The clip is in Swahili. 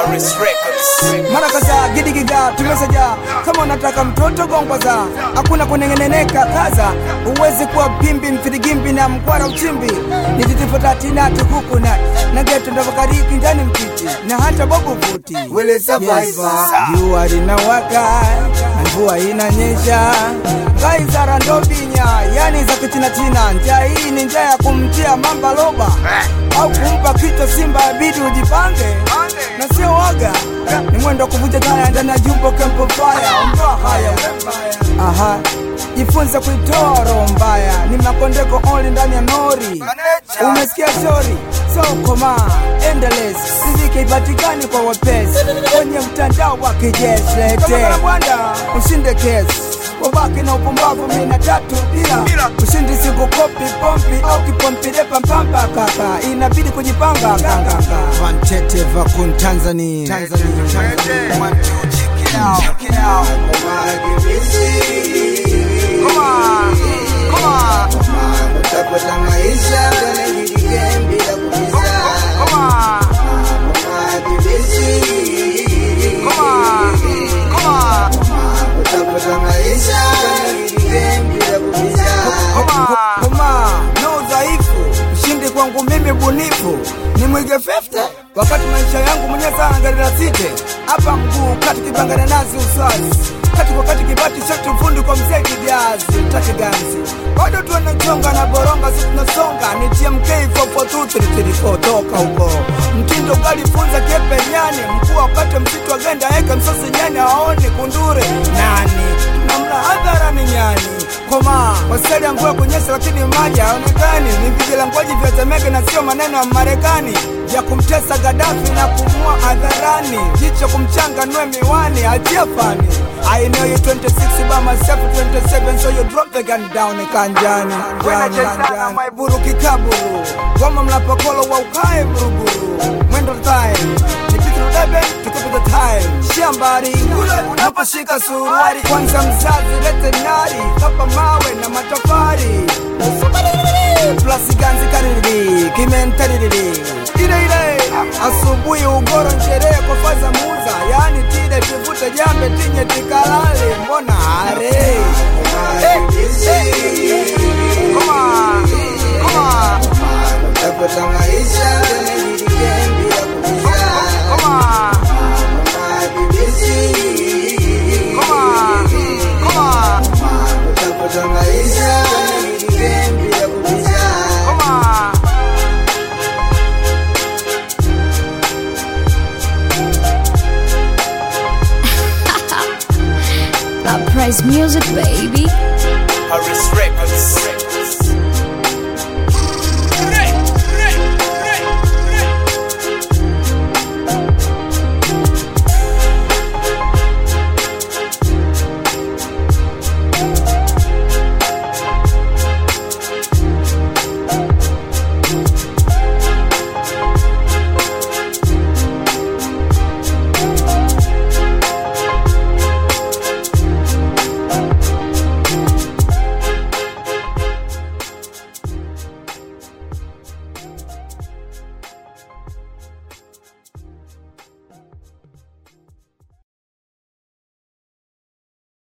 Harris Records. mara kadhaa gidigiga tumesaja kama unataka mtoto gongwaza hakuna kunengeneneka kaza uwezi kuwa pimbi mfirigimbi na mkwara uchimbi nititifotatina tukukuna na geto ndavakariki ndani mtiti na hata bobu futi Wele survivor. jua linawaka na mvua inanyesha ngaizara ndobinya yani za kichinachina njaa hii ni njaa ya kumtia mamba loba au kumpa kichwa simba abidi ujipange na sio waga ni mwendo wa kuvuja taya ndani ya jumbo kempo faya ondoa haya aha jifunze kuitoa roho mbaya ni makondeko only ndani ya nori umesikia shori so koma endless sizike ipatikani kwa wepesi kwenye mtandao wa kijeshi lete bwana ushinde kesi wabaki na upumbavu mina tatu bila ushindi siku kopi pompi au kipompidepa mpamba kaka inabidi kujipanga kanganga vantete vakun tanzania Tanzania, Tanzania. One, two, check it out, check it out. Come on, come on, Utapata maisha kwenye hili game bila kuuliza. come on, come on, come on. Utapata maisha kwenye hili game bila kuuliza. koma no udhaifu mshindi kwangu mimi bunifu ni mwige 50 wakati maisha yangu mwenye sana gari la site hapa mguu kati kibangana nazi uswazi kati kwa kati kibati shati ufundi kwa mzee kijazi taki ganzi bado tuanachonga na boronga si tunasonga ni tmk 442 toka huko mtindo galifunza kepenyani mkuu apate msitu agenda eka msosi nyani aone kundure nani namla hadharani nyani koma wasali mvua kunyesha lakini maji haonekani ni vijilangwaji vya Temeke na sio maneno ya Marekani ya kumtesa Gaddafi na kumua hadharani jicho kumchanga nwe miwani achia fani I know you 26 by myself 27 so you drop the gun down kanjani kanjani kanjani maiburu kikaburu goma mlapokolo wa ukae buruburu mwendo time nipite udebe tukupe the time shambari unaposhika suruari kwanza mzazi lete nari kapa mawe na matofari plasi ganzi kariri kimentariri ile ile asubuhi ugoro nsherehe kwa faza muza yani tide tuvute jambe tinye tikalale mbona are hey, hey. Come on, come on, Utapata maisha kwenye hili game bila kuuliza. come on, come on, come on, Utapata maisha kwenye hili game bila kuuliza. come on. Uprise music, baby. Harris Records.